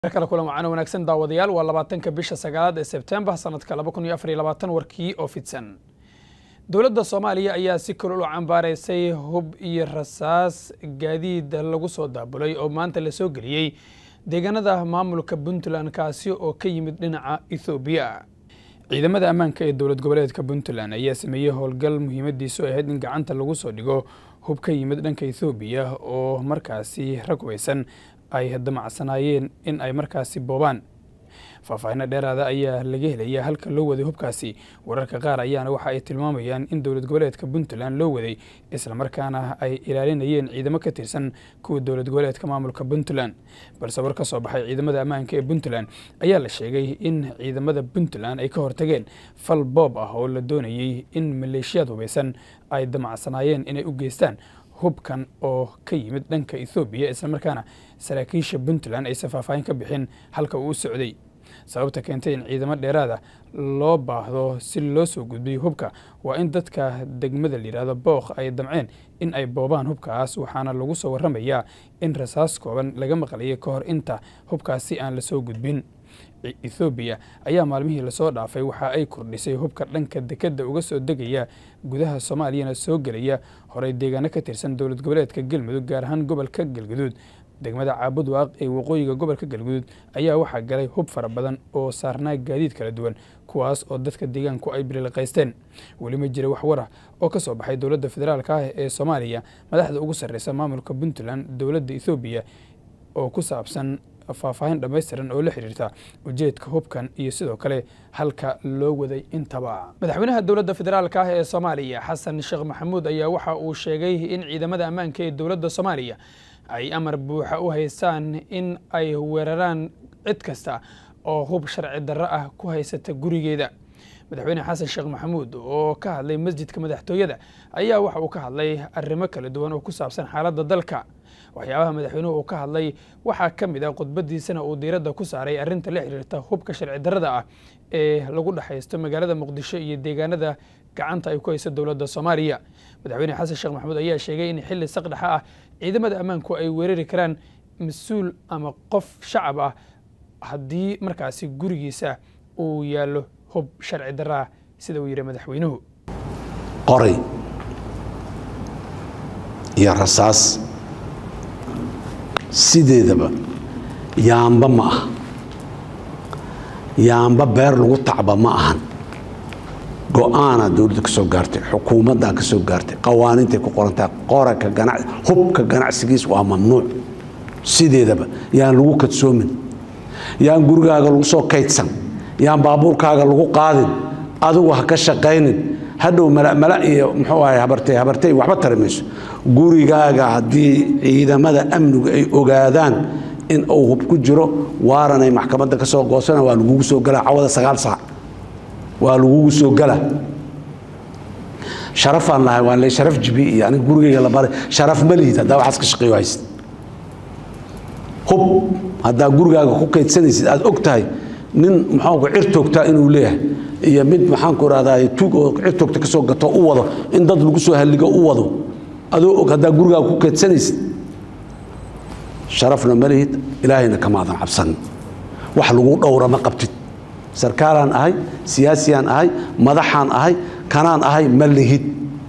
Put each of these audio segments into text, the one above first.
kale kulan wacaan wanaagsan daawadayaal waa labaatanka bisha sagaalaad ee sebtembar sanadka laba kun iyo afar iyo labaatan warkii oo fidsan dowladda soomaaliya ayaa si kulul u cambaaraysay hub iyo rasaas gaadiid lagu soo daabulay oo maanta la soo geliyey deegaanada maamulka puntland kaasi oo ka yimid dhinaca ethoobiya ciidamada ammaanka ee dowlad goboleedka puntland ayaa sameeyey howlgal muhiimadiisu ahayd in gacanta lagu soo dhigo hub ka yimid dhanka ethoobiya oo markaasi rag weysan ay damacsanaayeen in ay markaasi boobaan faahfaahinno dheeraada ayaa laga helaya halka loo waday hubkaasi wararka qaar ayaana waxa ay tilmaamayaan in dowlad goboleedka puntland loo waday islamarkaana ay ilaalinayeen ciidamo ka tirsan kuwa dowlad goboleedka maamulka puntland balse war ka soo baxay ciidamada ammaanka ee puntland ayaa la sheegay in ciidamada puntland ay ka hortageen fal boob ah oo la doonayey in maleeshiyaad hubeysan ay damacsanaayeen inay u geystaan hubkan oo ka yimid dhanka ethoobiya islamarkaana saraakiisha puntland aysan faahfaahin ka bixin halka uu u socday sababta keentay in ciidamo dheeraada loo baahdo si loo soo gudbiyo hubka waa in dadka degmada layidhahdo bookh ay damceen in ay boobaan hubkaas waxaana lagu soo warramayaa in rasaas kooban laga maqlayay ka hor inta hubkaasi aan la soo gudbin ethoobiya ayaa maalmihii lasoo dhaafay waxa ay kordhisay hubka dhanka dekedda uga soo degaya gudaha soomaaliyana soo gelaya horey deegaano ka tirsan dowlad goboleedka galmudug gaar ahaan gobolka galguduud degmada caabudwaaq ee waqooyiga gobolka galguduud ayaa waxaa galay hub fara badan oo saarnaa gaadiid kala duwan kuwaas oo dadka deegaanku ay biliqaysteen weli ma jira wax warah oo ka soo baxay dowladda federaalk ah ee soomaaliya madaxda ugu sarreysa maamulka puntland dowladda ethoobiya oo ku saabsan faahfaahin dhammaystiran oo la xiriirta ujeedka hubkan iyo sidoo kale halka loo waday intaba madaxweynaha dowladda federaalk ah ee soomaaliya xasan sheekh maxamuud ayaa waxa uu sheegay in ciidamada ammaanka ee dowladda soomaaliya ay amar buuxa u haystaan in ay weeraraan cid kasta oo hub sharci darro ah ku haysata gurigeeda madaxweyne xasan sheekh maxamuud oo ka hadlay masjidka madaxtooyada ayaa waxa uu ka hadlay arrimo kala duwan oo ku saabsan xaaladda dalka waxyaabaha madaxweynuhu uu ka hadlay waxaa ka mid ah khudbadiisana uu diiradda ku saaray arrinta la xiriirta hubka sharci darrada ah ee lagu dhexaysto magaalada muqdisho iyo deegaanada gacanta ay ku hayso dowladda soomaaliya madaxweyne xasan sheekh maxamuud ayaa sheegay in xilli saqdhexa ah ciidamada ammaanku ay weerari karaan mas-uul ama qof shacab ah haddii markaasi gurigiisa uu yaallo hub sharci darra ah sida uu yidhi madaxweynuhu qoray iyo rasaas sideedaba yaamba ma aha yaamba beer lagu tacba ma ahan go-aanaa dowladda ka soo gaartay xukuumaddaa ka soo gaartay qawaaniintay ku qorantahay qoraka gana hubka ganacsigiis waa mamnuuc sideedaba yaan lagu kadsoomin yaan gurigaaga lagu soo kaydsan yaan baabuurkaaga lagu qaadin adigu ha ka shaqaynin hadhow mala iyo muxuu ahay habartay habartay waxba tari mayso gurigaaga haddii ciidamada amnigu ay ogaadaan in uu hub ku jiro waaranay maxkamadda ka soo goosana waa lagugu soo galaa cawada sagaal saac waa lagugu soo gala sharafaan lahay waa le sharaf jibi iyo aniga gurigayga la baray sharaf ma liid haddaa waxaas ka shaqeeyo haysid hub haddaa gurigaaga ku kaydsanaysid aad og tahay nin muxuu cir toogtaa inuu leeyahay iyo mid maxaanku rahdaa tuug oo cir toogta ka soo gato u wado in dad lagu soo halligo u wado adoo og haddaa gurigaaga ku kaydsanaysid sharafna ma lihid ilaahayna kamaadan cabsanin wax lagu dhowra ma qabtid sarkaalaan ahay siyaasiyaan ahay madaxaan ahay kanaan ahay ma lihid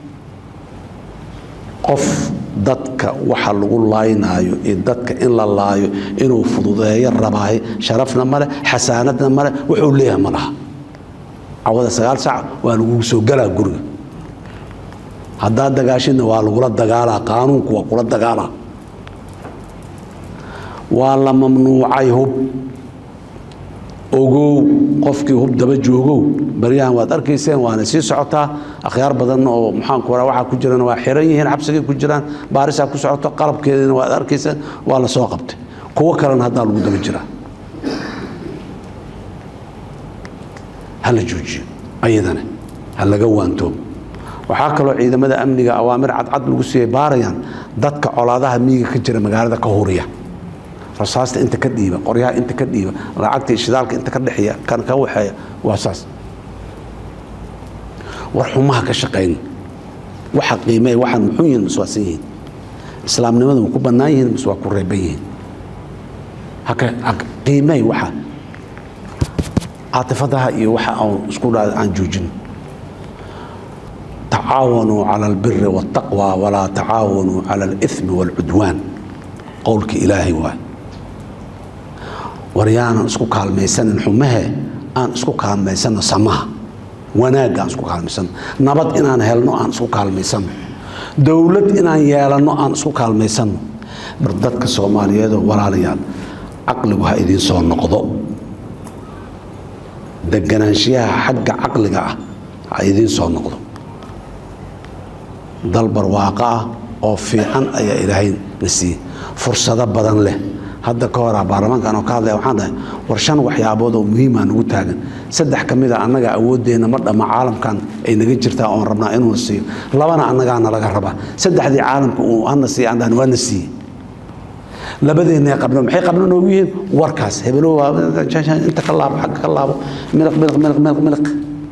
qof dadka waxa lagu laaynaayo iyo dadka in la laayo inuu fududeeyo rabaaye sharafna male xasaanadna male wuxuu leeyahay ma laha cawada sagaal sac waa lagugu soo galaa guriga haddaad dagaashidna waa lagula dagaalaa qaanuunku waa kula dagaalaa waa la mamnuucay hub ogow qofkii hub daba joogow baryahan waad arkayseen waana sii socotaa akhyaar badan oo maxaanku raa waxaa ku jirana waa xiran yihiin xabsigay ku jiraan baarisaa ku socoto qalabkeedina waad arkayseen waa la soo qabtay kuwo kalena haddaa lagu daba jiraa ha la joojiyo ayadana ha laga waantoomo waxaa kaloo ciidamada amniga awaamir cadcad lagu siiyay baarayaan dadka colaadaha miyiga ka jira magaalada ka huriya rasaasta inta ka dhiiba qoryaha inta ka dhiiba lacagta shidaalka inta ka dhexeeya kan ka waxeeya waa saas war xumaha ka shaqayn waxa qiimeeya waxaan muxuu yihiin mas waasan yihiin islaamnimadu ma ku bannaan yihiin mas waa ku reeban yihiin qiimay waxa caatifadaha iyo waxa aan isku dha aan joojin tacaawanuu cala albiri waاtaqwa walaa tacaawanuu cala alithmi wاlcudwaan qowlka ilaahay waay war yaanan isku kaalmaysanin xumahe aan isku kaalmaysano samaha wanaagga aan isku kaalmaysano nabad inaan helno aan isku kaalmaysano dowlad inaan yeelanno aan isku kaalmaysano bar dadka soomaaliyeedoo walaalayaal caqligu ha idiin soo noqdo deganaanshiyaha xagga caqliga ah ha idiin soo noqdo dal barwaaqo ah oo fiican ayaa ilaahay na siiyey fursado badan leh hadda ka horaa baarlamaankan oo ka hadlaya waxaan dhahay war shan waxyaabood oo muhiimaa nagu taagan saddex ka mid a annaga awooddeenna ma dhamma caalamkan ay naga jirtaa oon rabnaa inuuna siiyo labana annagaa nalaga rabaa saddexdii caalamka uu hana siiya aan dhahan waa na siiyey labadeenna qabno maxay qabno noogu yihiin warkaas hebelow inta ka laabo xagga ka laabo miliq miliq miliq miliq miliq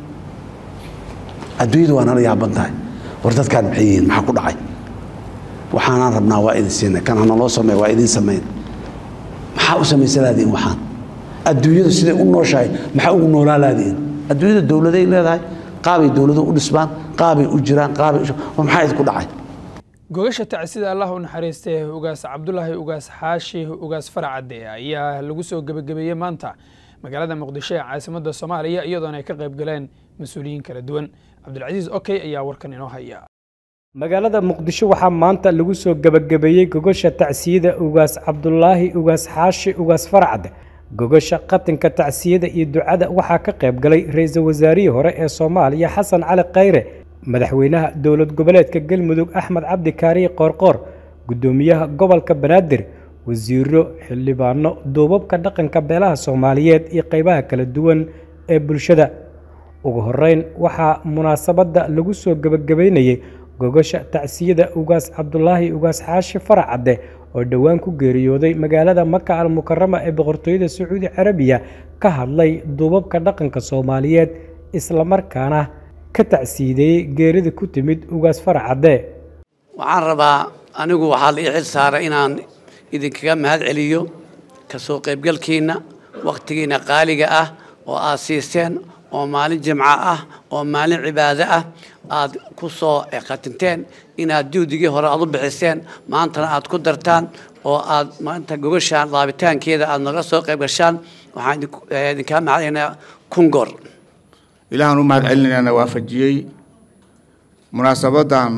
adduunyadu waa nala yaaban tahay war dadkaan maxay yihiin maxaa ku dhacay waxaanaan rabnaa waa idin siinay kan hana loo sameey waa idin sameyn maxaa u samaysalaadiin waxaan adduunyadu siday u nooshahay maxaa ugu noolaa laadiin adduunyada dowladay leedahay qaabay dowladuhu u dhisbaan qaabay u jiraan qaabay war maxaa idinku dhacay gogasha tacsida allah u naxariistay ugaas cabdulaahi ugaas xaashi ugaas faracadde ayaa lagu soo gebagabeeyey maanta magaalada muqdisho ee caasimadda soomaaliya iyadoona ay ka qayb galeen mas-uuliyiin kala duwan cabdilcasiis okey ayaa warkan inoo haya magaalada muqdisho waxaa maanta lagu soo gebagabeeyey gogasha tacsiyada ugaas cabdulaahi ugaas xaashi ugaas faracadde gogasha qatinka tacsiyada iyo ducada waxaa ka qayb galay ra-iisul wasaarihii hore ee soomaaliya xasan cali khayre madaxweynaha dowlad goboleedka galmudug axmed cabdi kaariye qoorqoor guddoomiyaha gobolka banaadir wasiiro xildhibaano duubabka dhaqanka beelaha soomaaliyeed iyo qaybaha kala duwan ee bulshada ugu horeyn waxaa munaasabadda lagu soo gebagabeynayey gogasha tacsiyada ugaas cabdulaahi ugaas xaashi faracadde oo dhowaan ku geeriyooday magaalada maka al mukarama ee boqortooyada sacuudi carabiya ka hadlay duubabka dhaqanka soomaaliyeed islamarkaana ka tacsiideeyey geerida ku timid ugaas faracadde waxaan rabaa anigu waxaa la ii xil saaray inaan idinkaga mahad celiyo ka soo qaybgalkiinna wakhtigiinna qaaliga ah oo aad siiseen oo maalin jimco ah oo maalin cibaado ah aad ku soo qatinteen inaad juhdigii hore aad u bixiseen maantana aad ku dartaan oo aad maanta gogashaan laabitaankeeda aad naga soo qayb gashaan waxaan idinkaa mahadcelinayaa kungoor ilaahaan u mahad celinayaana waafajiyey munaasabadan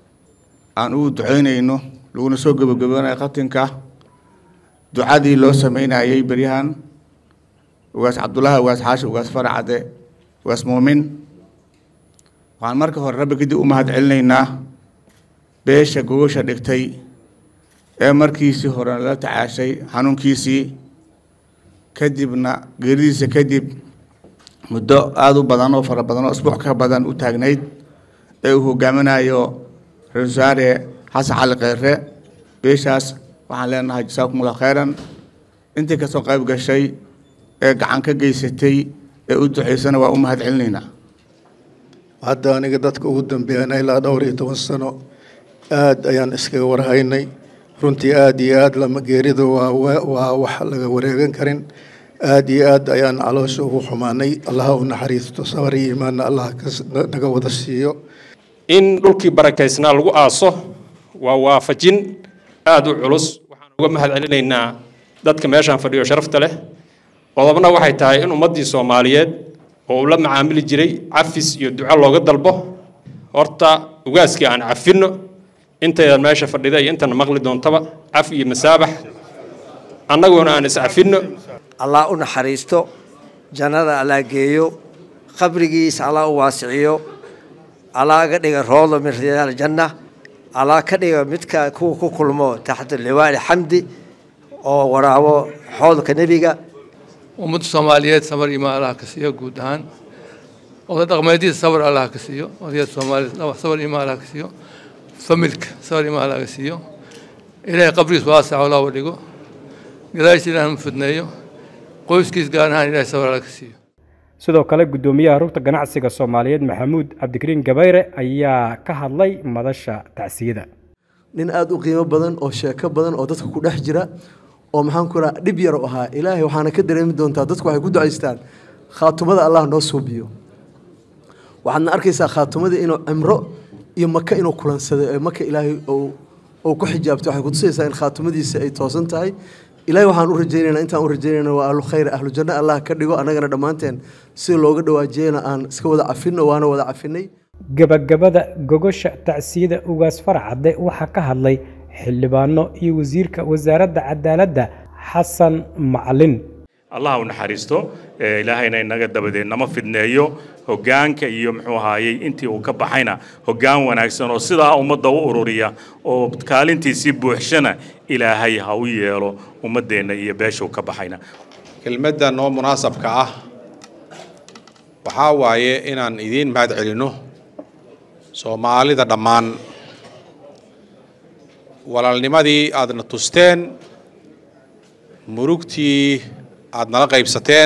aan ugu ducaynayno laguna soo gebagaboonaya qatinka ducadii loo sameynayey beryahan ugaas cabdullaahi ugaas xaashi ugaas faracade ugaas muumin waxaan marka hore rabbi kadib u mahad celinaynaa beesha gogasha dhigtay ee markiisii hore la tacaashay xanuunkiisii kadibna geeridiisa kadib muddo aada u badan oo fara badan oo isbuuc ka badan u taagnayd ee uu hogaaminayo ra-isul wasaare xasan cali kheyre beeshaas waxaan leenahay jasaakumullah khayran intii kasoo qayb gashay ee gacan ka geysatay ee u duceysana waa u mahad celinaynaa hadda aniga dadka ugu dambeeyana ilaa dhowr iyo toban sano aad ayaan iskaga warhaynay runtii aad iyo aad lama geerida waa waa wax laga wareegan karin aad iyo aad ayaan caloosha ugu xumaanay allaha u naxariisto sabar iyo imaanna allah naga wada siiyo in dhulkii barakaysnaa lagu aaso waa waafajin aada u culus waxaan uga mahad celinaynaa dadka meeshaan fadhiyo sharafta leh qodobna waxay tahay in ummaddii soomaaliyeed oo uu la macaamili jiray cafis iyo duco looga dalbo horta ugaaskii aan cafinno intaydan meesha fadhida iyo intana maqli doontaba caf iyo masaabax annaguna aan iscafinno allah u naxariisto jannada allah geeyo qabrigiisa allah u waasiciyo allah ga dhiga roodo min riyaal janna allah ka dhiga midka kuwa ku kulmo taxta liwaali xamdi oo waraabo xoodka nebiga ummadda soomaaliyeed sabar iyo maal allah ka siiyo guud ahaan oday dhaqmeedyada sabar allah ka siiyo odayada soomaaliyeed sabar iyo maal allah ka siiyo familka sabar iyo maal allah ka siiyo ilaahay qabrigiis waasac oo looba dhigo gadaashiisa ilaah ma fidneeyo qoyskiis gaar ahaan ilaahay sabar allah ka siiyo sidoo kale guddoomiyaha rugta ganacsiga soomaaliyeed maxamuud cabdikariin gabayre ayaa ka hadlay madasha tacsiyada nin aada u qiimo badan oo sheeko badan oo dadka ku dhex jira oo maxaan ku raha dhib yar u ahaa ilaahay waxaana ka dareemi doontaa dadku waxay ku ducaystaan khaatumada allah noo suubiyo waxaadna arkaysaa khaatumada inuu cimro iyo maka inuu kulansaday ee maka ilaahay uu ku xijaabtay waxay kutusaysaa in khaatumadiisa ay toosan tahay ilaahay waxaan u rajaynaynaa intaan u rajaynayna waa ahlu khayr ahlu janno allah ka dhigo annagana dhammaanteen si looga dhawaajiyana aan iska wada cafinno waana wada cafinay gabagabada gogosha tacsiyada ugaas farcadde waxaa ka hadlay xildhibaano iyo wasiirka wasaaradda cadaaladda xasan macalin allah u naxariisto ilaahayna inaga dabadeed nama fidneeyo hoggaanka iyo muxuu ahaayey intii uu ka baxayna hoggaan wanaagsan oo sidaa ummadda u ururiya oo kaalintiisii buuxshana ilaahay ha u yeelo ummaddeenna iyo beeshuu ka baxayna kelmadda noo munaasabka ah waxaa waaye inaan idiin mahad celinno soomaalida dhammaan walaalnimadii aadna tusteen murugtii aad nala qaybsateen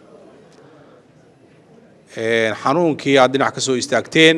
xanuunkii aad dhinac ka soo istaagteen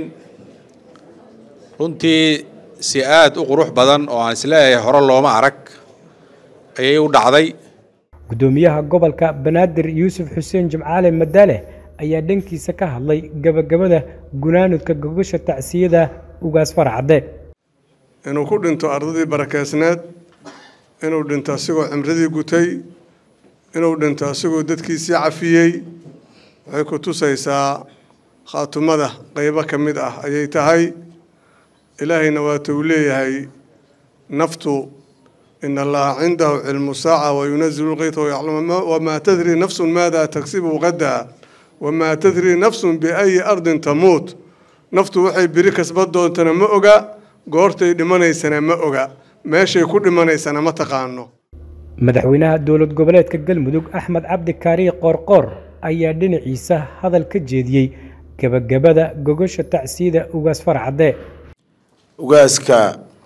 runtii si aad u qurux badan oo aan isleeyahay hore looma arag ayay u dhacday gudoomiyaha gobolka banaadir yuusuf xuseen jimcaale madaale ayaa dhankiisa ka hadlay gabagabada gunaanudka gogosha tacsiyada ugaas farcadde inuu ku dhinto ardadii barakeysneed inuu dhinto asigoo cimradii gutay inuu dhinto asigoo dadkiisii cafiyey waxay ku tusaysaa khaatumada qaybo ka mid ah ayay tahay ilaahayna waata uu leeyahay naftu in allaha cindahu cilmu saaca wayunazilu lqayta wayaclamu wamaa tadri nafsun maada tagsibu qadaa wamaa tadri nafsun biayi ardin tamuut naftu waxay biri kasban doontana ma oga goortay dhimanaysana ma oga meeshay ku dhimanaysana ma taqaano madaxweynaha dowlad goboleedka galmudug axmed cabdi kaariye qoorqoor ayaa dhinaciisa hadal ka jeediyey gabagabada gogosha tacsiyada ugaas farcadde ugaaska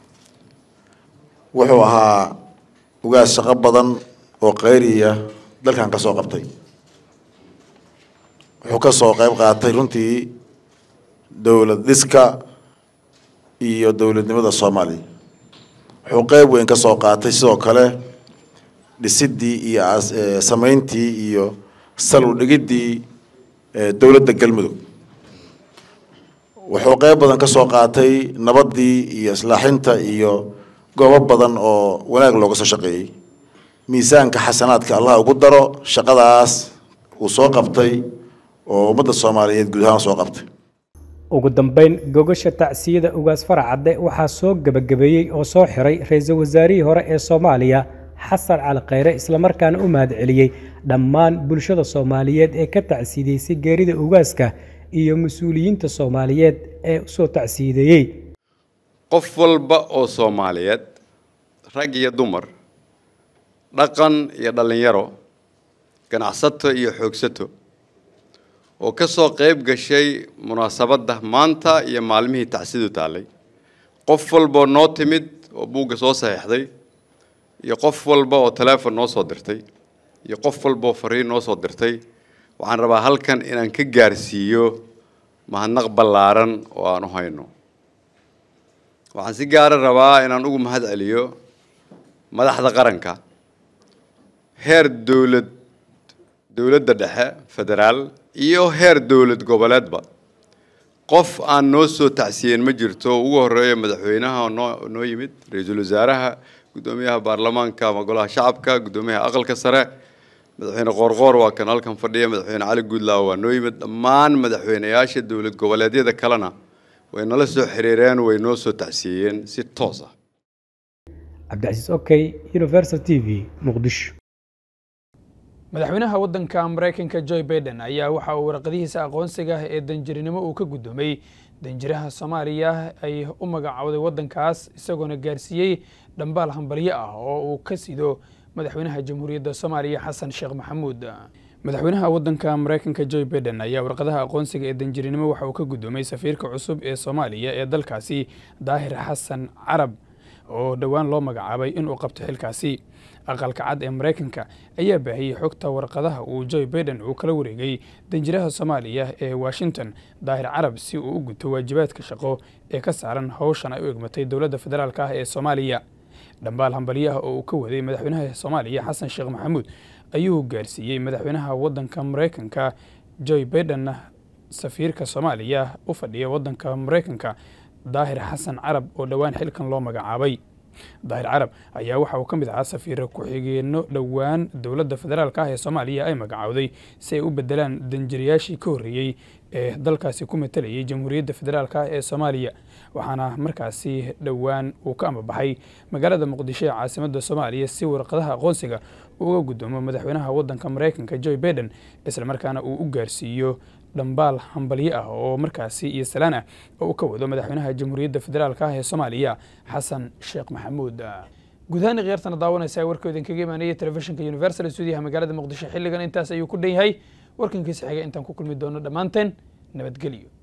wuxuu ahaa ugaas shaqo badan oo qayriya dalkan ka soo qabtay wuxuu ka soo qayb qaatay runtii dowlad dhiska iyo dowladnimada soomaaliya wuxuu qayb weyn ka soo qaatay sidoo kale dhisidii iyo samayntii iyo salu dhigiddii dowladda galmudug wuxuu qayb badan ka soo qaatay nabaddii iyo islaaxinta iyo goobo badan oo wanaag looga soo shaqeeyey miisaanka xasanaadka allah ugu daro shaqadaas uu soo qabtay oo ummadda soomaaliyeed guud ahaan soo qabtay ugu dambeyn gogosha tacsiyada ugaas farcadde waxaa soo gebagabeeyey oo soo xiray ra-iisul wasaarihii hore ee soomaaliya xasan cali khayre islamarkaana u mahad celiyey dhammaan bulshada soomaaliyeed ee ka tacsiideysay geerida ugaaska iyo mas-uuliyiinta soomaaliyeed ee usoo tacsiideeyey qof walba oo soomaaliyeed rag iyo dumar dhaqan iyo dhallinyaro ganacsato iyo xoogsato oo ka soo qayb gashay munaasabadda maanta iyo maalmihii tacsidu taallay qof walbaoo noo timid oo buugga soo saxiixday iyo qof walba oo teleefon noo soo dirtay iyo qof walba oo fariin noo soo dirtay waxaan rabaa halkan inaan ka gaarsiiyo mahadnaq ballaaran oo aan u hayno waxaan si gaara rabaa inaan ugu mahad celiyo madaxda qaranka heer dowlad dowladda dhexe federaal iyo heer dowlad goboleedba qof aan noo soo tacsiyeen ma jirto ugu horeeya madaxweynaha oo noo noo yimid ra-iisul wasaaraha guddoomiyaha baarlamaanka ama golaha shacabka guddoomiyaha aqalka sare madaxweyne qoorqoor waa kan halkan fadhiya madaxweyne cali guudlaaw waa noo yimid dhammaan madaxweyneyaasha dowlad goboleedyada kalena way nala soo xiriireen way noo soo tacsiiyeen si toos ah cabdicasiis okey universal t v muqdisho madaxweynaha waddanka maraykanka joe baiden ayaa waxa uu warqadihiisa aqoonsiga ee danjirinimo uu ka guddoomay danjiraha soomaaliya ay u magacowday waddankaas isagoona gaarsiiyey dhambaal hambalyo ah oo uu ka sido madaxweynaha jamhuuriyadda soomaaliya xasan sheekh maxamuud madaxweynaha waddanka maraykanka joe baiden ayaa warqadaha aqoonsiga ee danjirinimo waxa uu ka guddoomay safiirka cusub ee soomaaliya ee dalkaasi daahir xasan carab oo dhowaan loo magacaabay inuu qabto xilkaasi aqalka cad ee maraykanka ayaa baahiyey xogta warqadaha uu joe baiden uu kala wareegay danjiraha soomaaliya ee washington daahir carab si uu u guto waajibaadka shaqo ee ka saaran howshan ay u egmatay dowladda federaalk ah ee soomaaliya dhambaal hambalyaha oo uu ka waday madaxweynaha soomaaliya xasan sheekh maxamuud ayuu gaarsiiyey madaxweynaha waddanka maraykanka joe biden safiirka soomaaliya u fadhiya waddanka maraykanka daahir xasan carab oo dhowaan xilkan loo magacaabay daahir carab ayaa waxa uu ka mid ahaa safiira ku-xigeenno dhowaan dowladda federaalk ah ee soomaaliya ay magacowday si ay u bedelaan danjirayaashii ka horreeyey ee dalkaasi ku matalayay jamhuuriyadda federaalk ah ee soomaaliya waxaana markaasi dhowaan uu ka amabaxay magaalada muqdisho ee caasimadda soomaaliya si warqadaha aqoonsiga uga guddoomo madaxweynaha waddanka maraykanka joe biden islamarkaana uu u gaarsiiyo dhambaal hambalyo ah oo markaasi iyo salaan ah oo uu ka wado madaxweynaha jamhuuriyadda federaalk ah ee soomaaliya xasan sheekh maxamuud guud ahaan khiyaartana daawanaysa warkoo idinkaga imaanaya telefishinka universal stuudiyaha magaalada muqdisho xilligan intaas ayuu ku dhan yahay warkankiisa xiga intaan ku kulmi doono dhammaanteen nabadgelyo